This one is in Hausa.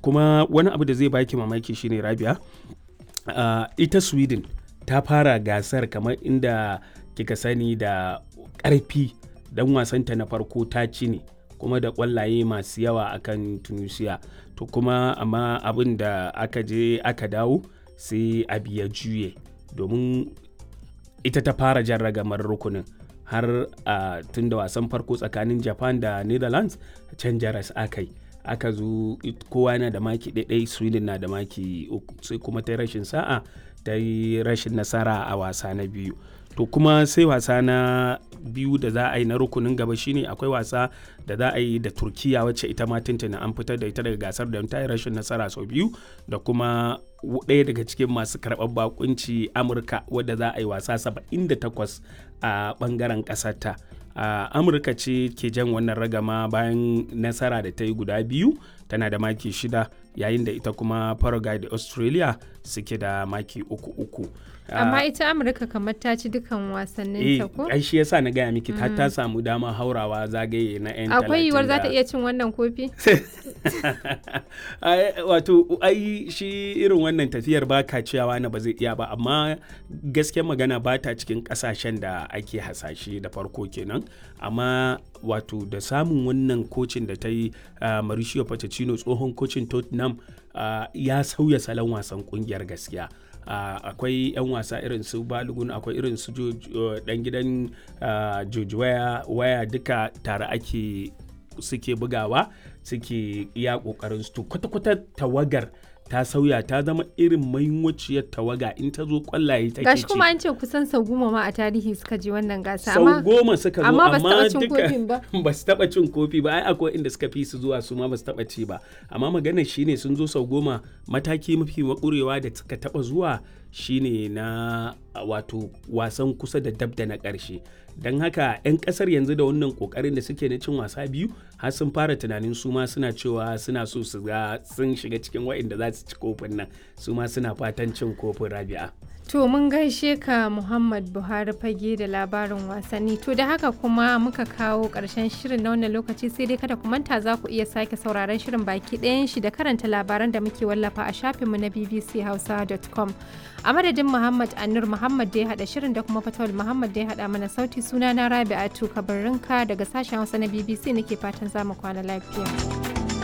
kuma wani abu da zai baki mamaki shine rabia uh, ita sweden ta fara gasar kamar inda kika sani da ƙarfi dan wasanta na farko ta ci ne kuma da ƙwallaye masu yawa akan tunisia to kuma amma abin da aka je aka dawo sai abu ya juye domin ita ta fara jan ragamar rukunin har a uh, tun da wasan farko tsakanin japan da netherlands can jaras aka yi aka zo kowa yana da maki ɗaiɗai sweden na da maki sai kuma ta rashin sa'a ta yi rashin nasara a wasa na biyu to kuma sai wasa na biyu da za a yi na rukunin gaba shine akwai wasa da za a yi da turkiya wacce ita ma tuntuna an fitar da ita daga gasar da ta yi rashin nasara sau biyu da kuma ɗaya daga cikin masu karɓar bakunci amurka wadda za a yi wasa 78 a ɓangaren ƙasarta uh, amurka ce ke jan wannan ragama bayan nasara da ta yi guda biyu tana da maki shida yayin da ita kuma paraguay da australia suke da maki uku uku amma ita amurka kamar ta ci dukan wasannin ta ko ai shi yasa na gaya miki ta ta samu dama haurawa zagaye na yan akwai yiwuwar za ta iya cin wannan kofi wato ai shi irin wannan tafiyar ba ka ciyawa na ba zai iya ba amma gaskiyar magana ba ta cikin kasashen da ake hasashe da farko kenan amma wato da samun wannan kocin da ta yi mauricio pochettino tsohon kocin tottenham ya sauya salon wasan kungiyar gaskiya Uh, akwai 'yan wasa irin su balogun akwai irin su dan gidan uh, George waya, waya duka tare ake suke bugawa suke iya kokarin su kwata-kwata tawagar ta sauya ta zama irin mahimmanciyar tawaga in ta zo kwallaye take gashi kuma an ce kusan sau goma ma a tarihi suka je wannan gasa sau goma suka zo amma ba su taba cin ba ba su taba cin kofi ba ai akwai inda suka fi su zuwa su ma ba su taba ci ba amma maganar shine sun zo sau goma mataki mafi makurewa da suka taba zuwa shine na wato wasan kusa da dab da na ƙarshe don haka 'yan ƙasar yanzu da wannan ƙoƙarin da suke na cin wasa biyu har sun fara tunanin su ma suna cewa suna so su ga sun shiga cikin waɗanda za su ci kofin nan su ma suna fatan cin kofin rabi'a To mun gaishe ka Muhammad Buhari fage da labarin wasanni. To da haka kuma muka kawo ƙarshen shirin na wannan lokaci sai dai kada ku manta za ku iya sake sauraron shirin baki ɗayan shi da karanta labaran da muke wallafa a shafinmu na bbchausa.com. A madadin Muhammad Anur Muhammad da ya haɗa shirin da kuma Fatawul Muhammad da ya haɗa mana sauti suna na Rabi'atu Kabarinka daga sashen Hausa na BBC nake fatan za mu kwana lafiya.